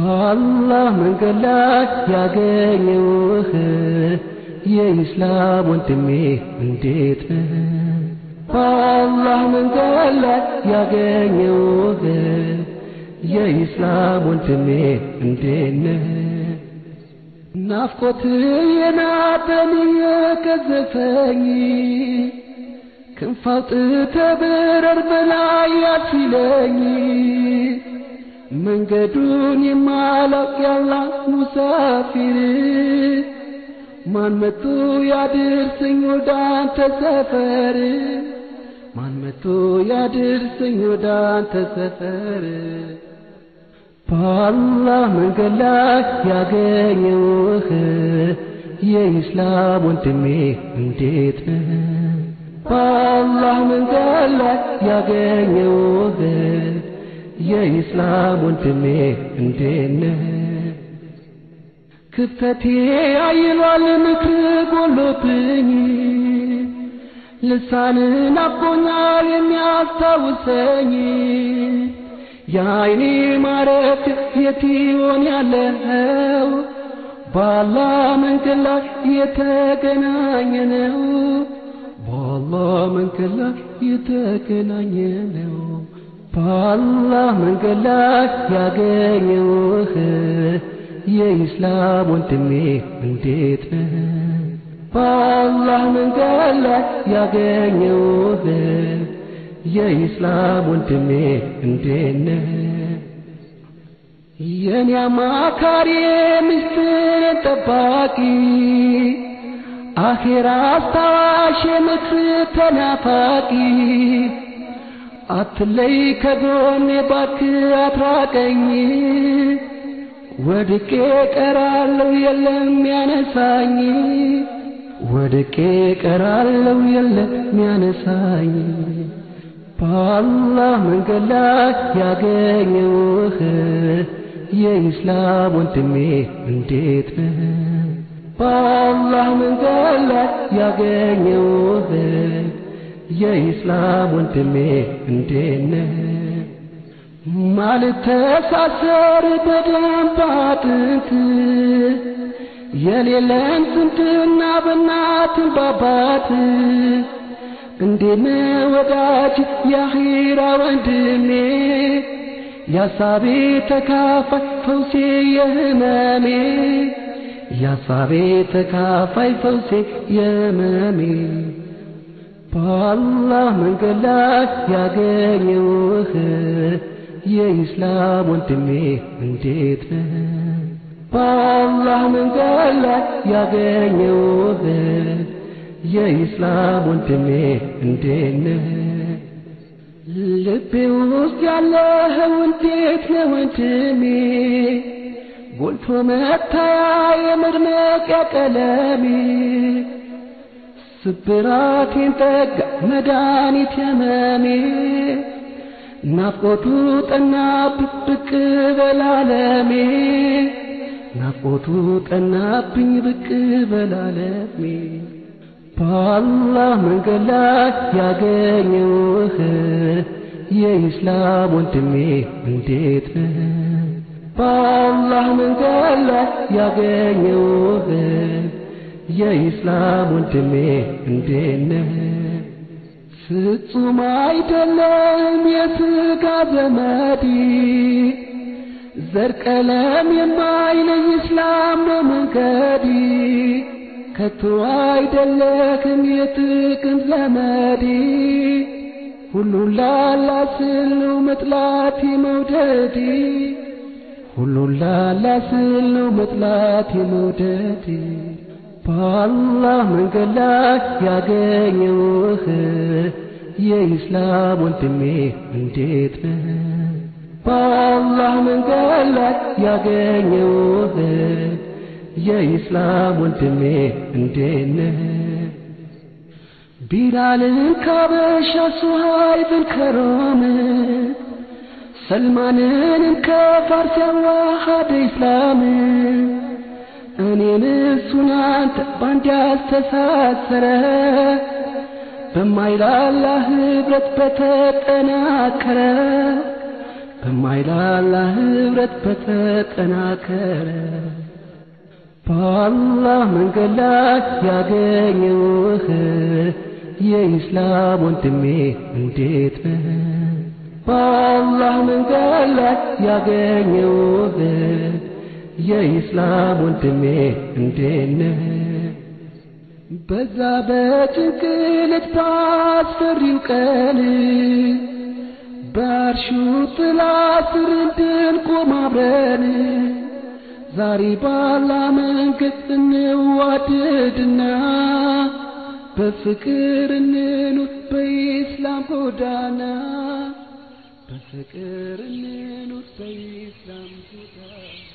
በአላህ መንገድ ላይ ያገኘውህ የኢስላም ወንድሜ እንዴት ነህ? በአላህ መንገድ ላይ ያገኘውህ የኢስላም ወንድሜ እንዴት ነህ? ናፍቆት የናበን የገዘፈኝ ክንፍ አውጥተህ ብረር በላይ ያሲለኝ መንገዱን የማላውቅ ያላህ ሙሳፊር ማን መቶ ያድርሰኝ ወደ አንተ ሰፈር ማን መቶ ያድርሰኝ ወደ አንተ ሰፈር በአላህ መንገድ ላይ ያገኘውህ የኢስላም ወንድሜ እንዴት ነህ? በአላህ መንገድ ላይ ያገኘውህ የኢስላም ወንድሜ እንዴት ነህ? ክፍተቴ አይሏል ምክር ጎሎብኝ ልሳንን አቦኛል የሚያስታውሰኝ የአይኔ ማረፍ የት ይሆን ያለው በአላህ መንገድ ላይ የተገናኘ ነው በአላህ መንገድ ላይ የተገናኘ ነው በአላህ መንገድ ላይ ያገኘውህ የኢስላም ወንድሜ እንዴት ነህ? በአላህ መንገድ ላይ ያገኘውህ የኢስላም ወንድሜ እንዴት ነህ? የኔ አማካሪ ምስጢር ጠባቂ አኼራ አስታዋሽ ምክር ተናፋቂ አትለይ ከጎኔ ባክህ አትራቀኝ ወድቄ ቀራለው የለም ያነሳኝ ወድቄ ቀራለው የለም ያነሳኝ በአላህ መንገድ ላይ ያገኘውህ የኢስላም ወንድሜ እንዴት ነህ? በአላህ መንገድ ላይ ያገኘውህ የኢስላም ወንድሜ እንዴት ነህ? ማልተሳሰር በደንብ አጥንት የሌለን ስንትና በእናትን ባባት እንዴነ ወዳጅ የአኺራ ወንድሜ ያሳቤ ተካፋይ ፈውሴ የህመሜ ያሳቤ ተካፋይ ፈውሴ የህመሜ በአላህ መንገድ ላይ ያገኘውህ የኢስላም ወንድሜ እንዴት ነህ? በአላህ መንገድ ላይ ያገኘውህ የኢስላም ወንድሜ እንዴት ነህ? ልቤ ውስጥ ያለህ እንዴት ነህ ወንድሜ? ጎልቶ መታያ የመድመቂያ ቀለሜ ስብራቴን ጠጋ መድኃኒት የመሜ ናፍቆቱ ጠናብኝ ብቅ በላለሜ ናፍቆቱ ጠናብኝ ብቅ በላለሜ በአላህ መንገድ ላይ ያገኘውህ የኢስላም ወንድሜ እንዴት ነህ? በአላህ መንገድ ላይ ያገኘውህ የኢስላም ወንድሜ እንዴት ነህ? ፍጹም አይደለም የሥጋ ዘመድ ዘር ቀለም የማይለይ እስላም ነው መንገድ ከቶ አይደለክም የጥቅም ዘመድ ሁሉን ላላ ስል ነው መጥላት መውደድ ሁሉን ላላ ስል ነው መጥላት መውደድ በአላህ መንገድ ላይ ያገኘውህ የኢስላም ወንድሜ እንዴት ነህ? በአላህ መንገድ ላይ ያገኘውህ የኢስላም ወንድሜ እንዴት ነህ? ቢላልን ካበሻ ሱሃይብን ከሮም ሰልማንን ከፋርስ ያዋሃደ ኢስላም እኔን እሱን አንተ ባንድ ያስተሳሰረ በማይላላ ህብረት በተጠናከረ በማይላላ ህብረት በተጠናከረ በአላህ መንገድ ላይ ያገኘውህ የኢስላም ወንድሜ እንዴት ነህ? በአላህ መንገድ ላይ ያገኘውህ የኢስላም ወንድሜ እንዴት ነህ? በዛ በጭንቅልት ባስፈሪው ቀን በአርሹ ጥላ ስር እንድንቆም አብረን ዛሬ ባላ መንገድ እንዋደድና በፍቅር እንኑር በኢስላም ጎዳና በፍቅር እንኑር በኢስላም ጎዳና